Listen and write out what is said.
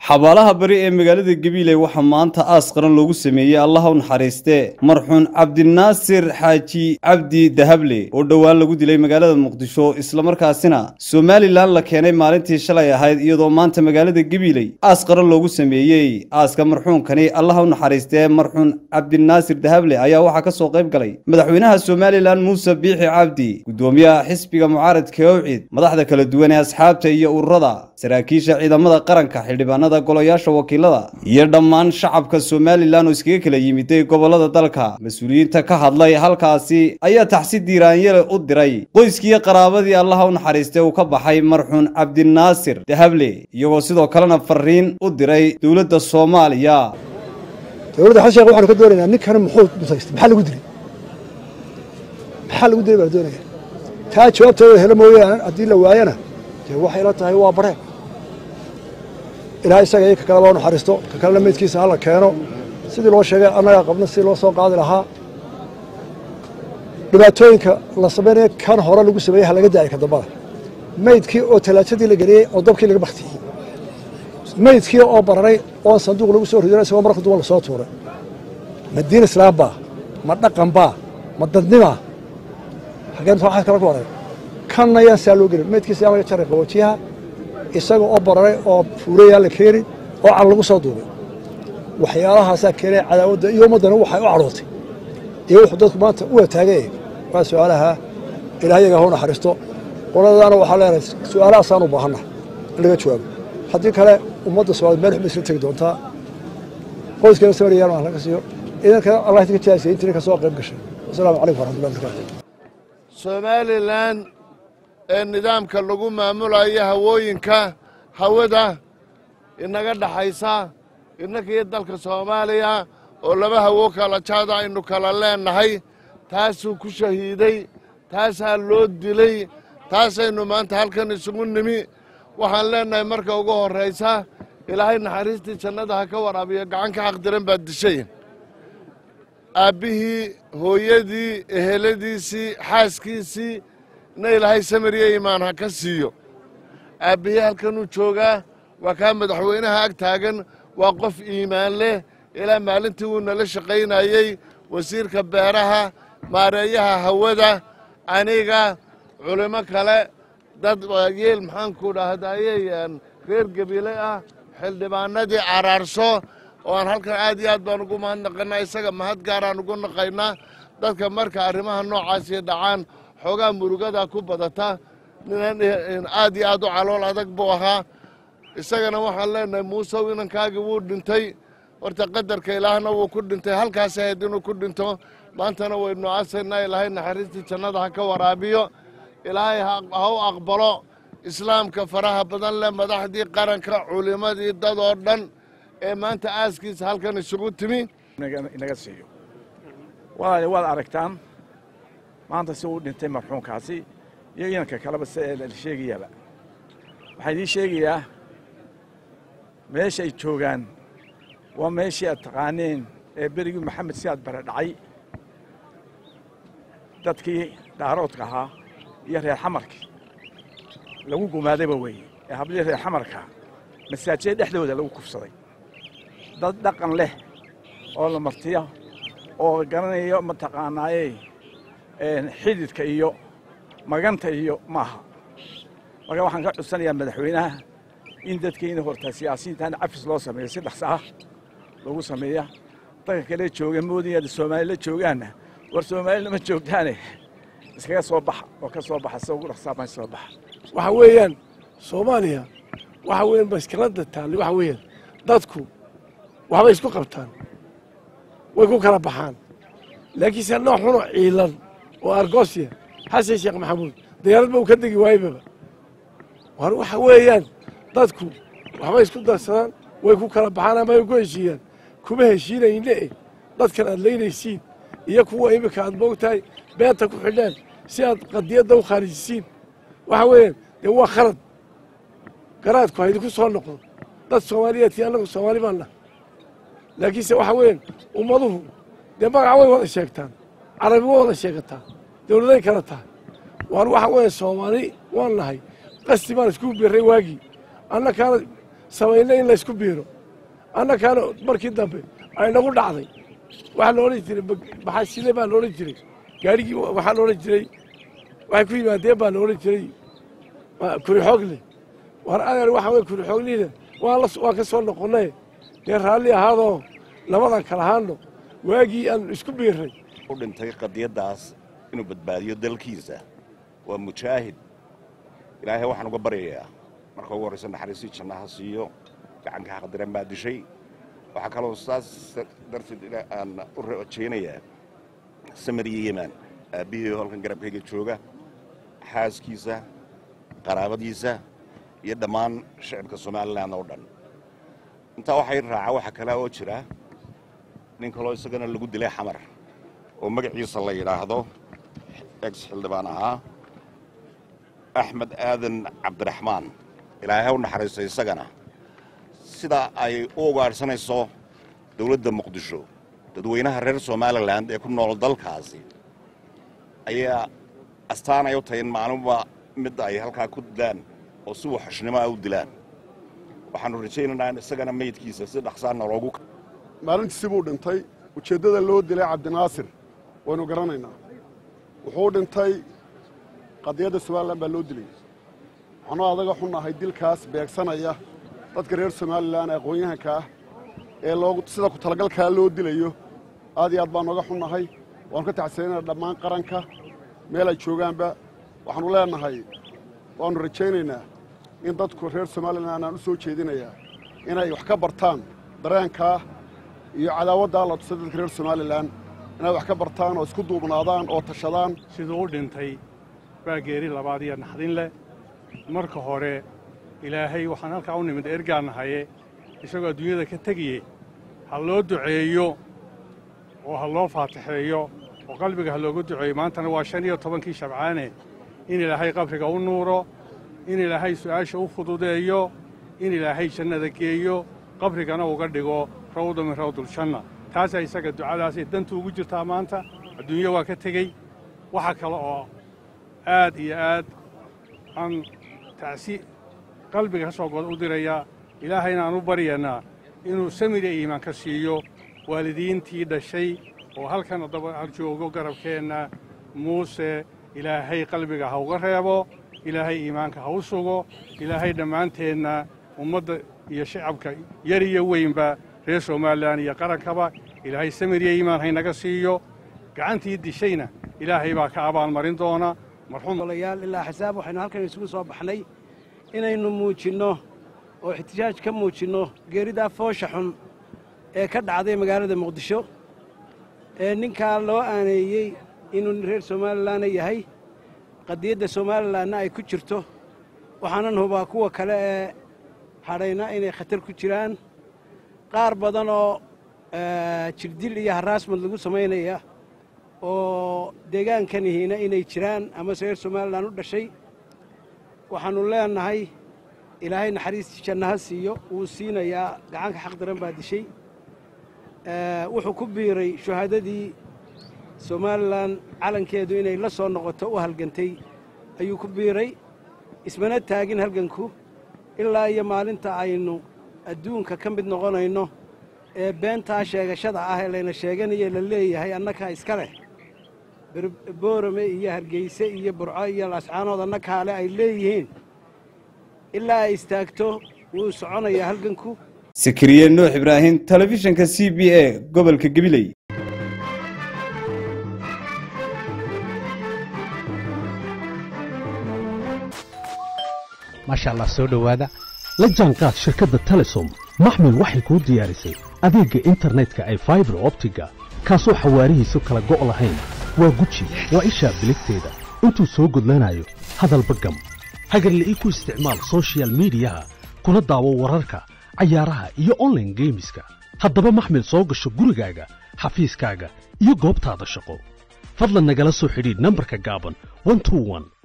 xabaalaha bari ee magaalada gabiiley waxaa maanta aas qaran loogu sameeyey allaha u naxariiste marxuun cabdinaasir xaaji cabdi dahable oo dhowaan lagu dilay magaalada muqdisho islamarkaasina somalilan la keenay maalintii shalay ahayd iyadoo maanta magaalada gabiiley aas qaran loogu sameeyey aaska marxuunkani allaha u naxariiste marxuun cabdinaasir dahable ayaa waxaa ka soo qayb galay madaxweynaha somalilan muuse biixi cabdi gudoomiyaha xisbiga mucaaradka owcid madaxda kala duwan ee asxaabta iyo ururada saraakiisha ciidamada qaranka xildhibaanada golayaasha wakiilada iyo dhammaan shacabka somalilan oo iskaga kala yimiday gobolada dalka mas-uuliyiinta ka hadlay halkaasi ayaa taxsi diiraanyele u diray qoyskiiyo qaraabadii allaha u naxariistay uu ka baxay marxuun cabdinaasir dahable iyagoo sidoo kalena fariin u diray dowladda soomaaliya dowladda xasan sheekh waxaanu ka doonaynaa ninkan muxuu mutaystay maxaa lagu dilay maxaa lagu dilay baan doonaya taa jawaabtooda helo mooyaane haddii la waayana dee waxay la tahay waa bareen ilaah isaga iyo ka kaleba u naxariisto ka kalena meydkiisa hala keeno sidii loo sheegay annagaa qabna sidii loo soo qaadi lahaa dhibaatooyinka la samaynaya kan hore lagu sameeyey ha laga daayay ka dambada meydkii oo talaajadii la geliyey oo dabkii laga baktiyey meydkii oo bararay oo sanduuq lagu soo ridinay isagoo marka duban lasoo tuuray ma diin islaam baa ma dhaqan baa ma dadnimaa hageen waxaa kala ku waray kanna yaan saa loo gelin meydkiisa yaan laga jaray qaboojiyaha isaga oo bararay oo fuurayaa la keeni oo cal lagu soo duubay waxyaalahaasaa keenay cadaawadda iyo ummaddana waxay u cadhootay iyo wuxuu dadku maanta u wataagay waa su-aalaha ilaahyaga ha u naxariisto qoladadaana waxaa leenahay su-aalahaasaan u baahanna in laga jawaabo haddii kale ummadda soomaaliyed meel xuma isla tegi doontaa qoyskana samariyaan aan laga siiyo idankana allah idinka jaasiyay intii ka soo qayb gashay wasalaamu calaykum waraxmatullahi wabarakatu somalilan ee nidaamka lagu maamulayo hawooyinka hawada inaga dhaxaysa innakiyo dalka soomaaliya oo laba hawo kala jaada aynu kala leennahay taasuu ku shahiiday taasaa loo dilay taasaynu maanta halkan isugu nimi waxaan leennahay marka ugu horraysa ilaahay naxariistii jannada ha ka waraabiyo gacan ka xaqdiran baad dishay aabbihii hooyadii eheladiisii xaaskiisii na ilaahay samiriyo imaan ha ka siiyo aabbihii halkanuu joogaa waa kaa madaxweynaha ag taagan waa qof iimaan leh ilaa maalintii wuu nala shaqaynayey wasiirka beeraha maareeyaha hawada aniga culimo kale dad yeel maxaanku dhahdaayey reer gebile ah xildhibaanadii caraarso oo aan halkan aad iyo aad baan ugu mahadnaqaynaa isaga mahad gaaraan ugu naqaynaa dadka marka arrimaha noocaasii dhacaan xoogaa murugadaa ku badata ninan aad iyo aad u calool adag buu ahaa isagana waxaan leenahay muusew inankaagii wuu dhintay horta qadarka ilaahna wuu ku dhintay halkaas ahayd inuu ku dhinto maantana waynu aasaynaa ilaahay naxariistii jannada ha ka waraabiyo ilaahay ha u aqbalo islaamka faraha badan leh madaxdii qaranka culimmadii dad oo dhan ee maanta aaskiisa halkan isugu timi inaga siiyo walaal waad aragtaan maanta si uu dhintay marxuumkaasi iyo inanka kaleba si la sheegayaaba waxaan idiin sheegayaa meesha ay joogaan waa meeshii aad taqaaneen ee berigii maxamed siyaad bare dhacay dadkii dhaaroodka ahaa iyo reer xamarkii lagu gumaadayba weeye ee hablihii reer xamarka masaajida dhexdooda lagu kufsaday dad dhaqan leh oo la martiya oo garanayo mataqaanaaye xididka iyo maganta iyo maaha marka waxaan ka cudsanayaa madaxweynaha in dadkayna horta siyaasiyiintan cafis loo sameeyo si dhaqso ah lagu sameeya dadka kale jooga moodaya soomaali la joogaanna war soomaali lama joogtaane iskaga soo baxa oo ka soo baxa si ugu dhaqsaabaan soo baxa waxa weeyaan soomaaliya waxa weeyaan baskilada taali waxa weeyaan dadku waxbay isku qabtaan way ku kala baxaan laakiinse nooc xunoo ciilan oo argosya xasan sheekh maxamuud dayaaradba uu ka degi waayebaba war waxa weeyaan dadku waxbay isku darsadaan way ku kala baxaan ama ay ku heshiiyaan kuma heshiinayne e dadkan aad leynaysiin iyo kuwa iminka aad moogtahay beenta ku xidhaan si aad qadiyadda u khaarijisiin waxa weeyaan dee waa khalad garaadku haydinku soo noqdo dad soomaaliyeedkii annagu soomaali baan nahay laakiinse waxa weeyaan ummaduhu dee magaca way wada sheegtaan carabi way wada sheegataa dawladay kala tahay waar waxa weeye soomaali waan nahay qasti baan isku birray waagii annakaana samayna in laysku biiro annakaana markii dambe aynagu dhacday waxaa la odhan jiray baxasile baa la odhan jiray gaarigii waxaa la odhan jiray waxay ku yimaadeen baa la odhan jiray kuri xoogle war adeer waxa wey kuri xoogliina waan waan ka soo noqonnay dee raalli ahaadoo labadan kala ahaano waagii aan isku biirray u dhintay qadiyaddaas inuu badbaadiyo dalkiisa waa mujaahid ilaahay waxaan uga baryayaa marka ugu horraysa naxariistii jannaha siiyo gacanka xaqdiran baa dishay waxaa kaloo saas darteed aan u rajaynayaa samariya yeman aabbihii halkan garabkayga jooga xaaskiisa qaraabadiisa iyo dhammaan shicibka somalilan oo dhan intaa waxay raaca waxa kale oo jira nin kaloo isagana lagu dilay xamar oo magaciisa la yidhaahdo ex xildhibaan ahaa axmed aadan cabdiraxmaan ilaahay ha u naxariisto isagana sida ay u ugaadhsanayso dawladda muqdisho dadweynaha reer somalilan ee ku nool dalkaasi ayaa astaan ay u tahay in maalinba midda ay halkaa ku dilaan oo si waxashnimo ah u dilaan waxaannu rajaynaynaa in isagana meydkiisa si dhaqsaana loogu maalintiisi buu dhintay ujeeddada loo dilay cabdinaasir waynu garanaynaa wuxuu dhintay qadiyadda somalilan baa loo dilay waxaanu adaga xunnahay dilkaas beegsanaya dadka reer somalilan aqoon-yahanka ah ee loogu sida ku talagalkaa loo dilayo aad iyo aad baanu oga xunnahay waanu ka taxsiinayna dhammaan qaranka meel ay joogaanba waxaannu leenahay waannu rajaynaynaa in dadku reer somalilan aan u soo jeedinayaa inay wax ka bartaan dareenkaa iyo cadaawaddaa la tusay dadka reer somalilan inay wax ka bartaan oo isku duubnaadaan oo tashadaan siduu u dhintay baa geeri labaad iyo naxdin leh marka hore ilaahay waxaan halkaa u nimid ergaanahaye isagoo adduunyada ka tegiyey ha loo duceeyo oo ha loo faatixeeyo oo qalbiga ha loogu duceeyo maantana waa shan iyo tobankii shabcaane in ilaahay qabriga u nuuro in ilaahay su'aasha u fududeeyo in ilaahay jannada geeyo qabrigana uga dhigo rawda min rawduljanna taasaa isaga ducadaasay dantu ugu jirtaa maanta adduunyo waa ka tegey waxa kale oo aad iyo aad aan tacsi qalbiga ka soo god u dirayaa ilaahayna aan u baryaynaa inuu samiriya iimaan ka siiyo waalidiintii dhashay oo halkan daba joogo garabkeenna muuse ilaahay qalbiga ha uga reebo ilaahay iimaanka ha u sugo ilaahay dhammaanteenna ummadda iyo shacabka yar iyo weynba reer somalilan iyo qarankaba ilaahay samiriya iimaan haynaga siiyo gacantii dishayna ilaahay baa ka abaalmarin doona marxuumolayaal ilaa xisaab waxaynu halkan isugu soo baxnay inaynu muujinno oo ixtijaaj ka muujinno geeridaa foosha xun ee ka dhacday magaalada muqdisho ee ninkaa loo aaneeyey inuu reer somalilanna yahay qadiyadda somalilanna ay ku jirto waxaanan hubaa kuwa kale ee hadhayna inay khatar ku jiraan qaar badan oo jirdil iyo haraasmad lagu samaynaya oo deegaankanihiina inay jiraan amase reer somalilan u dhashay waxaannu leenahay ilaahay naxariistii jannaha siiyo wuu siinayaa gacanka xaq daran baa dishay wuxuu ku biiray shuhaadadii somalilan calankeedu inay la soo noqoto u halgantay ayuu ku biiray ismana taagin halganku ilaa iyo maalinta aynu adduunka ka mid noqonayno ee beentaa sheegashada ah ee layna sheeganaye la leeyahay annakaa iska leh boorame iyo hargeyse iyo burco iyo lascaanood annakaale ay leeyihiin ilaa ay istaagto wuu soconayaa halganku sikiriye nuux ibraahim telefishinka c b a gobolka gabiley maasha allah soo dhowaada la jaanqaad shirkadda telesom maxmil waxay kuu diyaarisay adeegga internetka ay faibar optiga kaasoo xawaarihiisu kala go' lahayn waa guji waa ishaa biligteeda intuu soo gudlanayo hadalba gam hagarle ii ku isticmaal sochial midiyaha kuna daawo wararka cayaaraha iyo onlaine geemiska haddaba maxmil soo gasho gurigaaga xafiiskaaga iyo goobtaada shaqo fadlan nagala soo xidhiidh nambarka gaaban